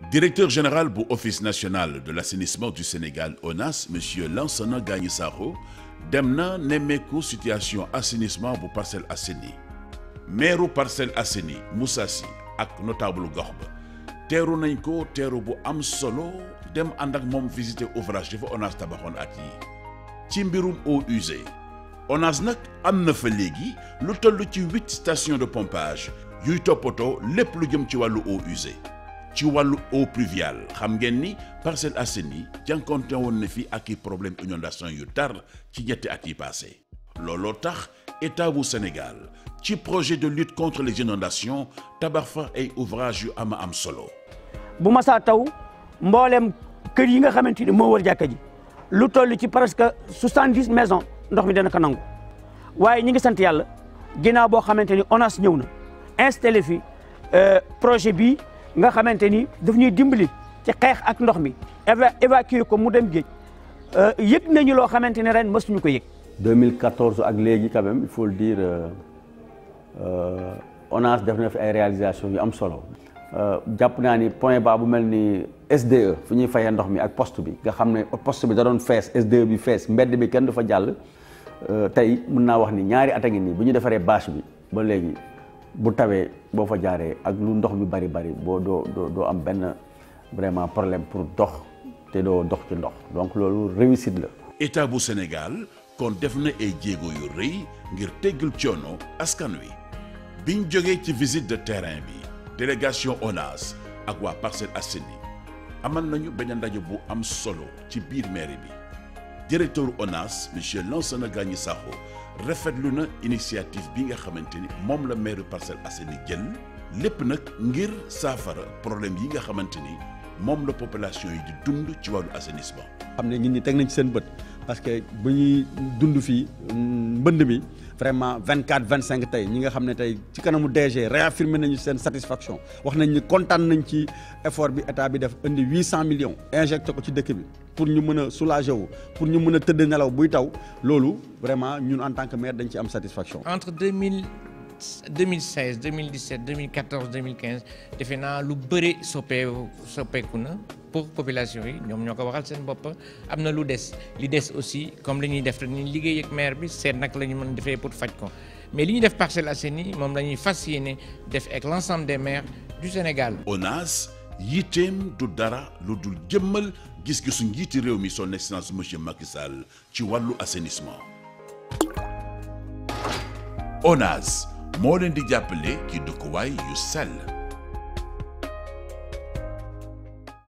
directeur général bu office national de l'assainissement du Sénégal ONAS monsieur Lansana Gagny Sakho dem na nemmeeku situation assainissement bu Parcelles Assainies maire Parcelles Assainies Moussa Sy ak notable gox ba teeru nañ ko teeru bu am solo dem ànd ak moom visiter ouvrage dafa ONAS tabaxoon at yi ci mbirum eaux usées ONAS nag am na fa léegi lu toll ci huit stations de pompage yuy toppatoo lépp lu jëm ci wàllu eaux usées ci wàllu eau pluviale xam ngeen ni Parcelles Assainies jànkonte woon na fi ak i problème inondation yu tar ci ñetti at yi passé looloo tax état bu Sénégal ci projet de lutte contre les inondations tabax fa ay ouvrage yu ama am solo bu masaa taw mboolem kër yi nga xamante ni moo wër jàkka ji lu toll ci presque soixante-dix maisons ndox mi dana ko nangu waaye ñi ngi sant yàlla ginnaaw boo xamante ni ONAS ñëw na installé fi projet bii nga xamante ni daf ñuy dimbali ci xeex ak ndox mi éva évacuer ko mu dem géej yëg nañu loo xamante ni ren mësuñu ko yëg. 2014 ak léegi quand même il faut le dire ONAS def na fi ay réalisations yu am solo. jàpp naa ni point bas bu mel ni SDE fu ñuy fayee ndox mi ak poste bi nga xam ne poste bi da doon fees SDE bi fees mbedd bi kenn du fa jàll tey mën naa wax ni ñaari at a ngi nii bu ñu defaree bâche bi ba léegi bu tawee boo fa jaaree ak lu ndox mi bari bari boo doo doo doo am benn vraiment problème pour dox te doo dox ci ndox donc loolu réussite la. état bu Sénégal kon def na ay jéego yu rëy ngir teggul coono askan wi biñ jógee ci visite de terrain bi. délégation ONAS ak waa Parcelles Assainies amal nañu benn ndaje bu am solo ci biir mairie bi directeur ONAS monsieur Lansana Gagny Sakho rafetlu na initiative bi nga xamante ni moom la maire Parcelles Assainies jël lépp nag ngir saafara problème yi nga xamante ni moom la population yi di dund ci wàllu assainissement. xam ne nit ñi teg nañ ci seen bët parce que bu ñuy dund fii mbënd mi vraiment 24 25 tey ñi nga xam ne tey ci kanamu DG réaffirmé nañu seen satisfaction wax nañ ni kontaan nañ ci effort bi état bi def indi 800 millions injecté ko ci dëkk bi pour ñu mën a soulager wu pour ñu mën a tëdd nelaw buy taw loolu vraiment ñun en tant que maire dañ ci am satisfaction. entre 2000 2016 2017 2014 2015 defe naa lu bëri soppeeku soppeeku na pour population yi ñoom ñoo ko waxal seen bopp am na lu des li des aussi comme li ñuy def dañuy liggéey ak maire bi seet nag la ñu mën defee pour faj ko mais li ñuy def Parcelles Assainies moom la ñuy fas yéene def ak l'ensemble des maires du Sénégal. ONAS yitteem du dara lu dul jëmmal gis-gisu njiiti réew mi son excellence monsieur Macky Sall ci wàllu assainissement. ONAS moo leen di jàppale ci dëkkuwaay yu sell.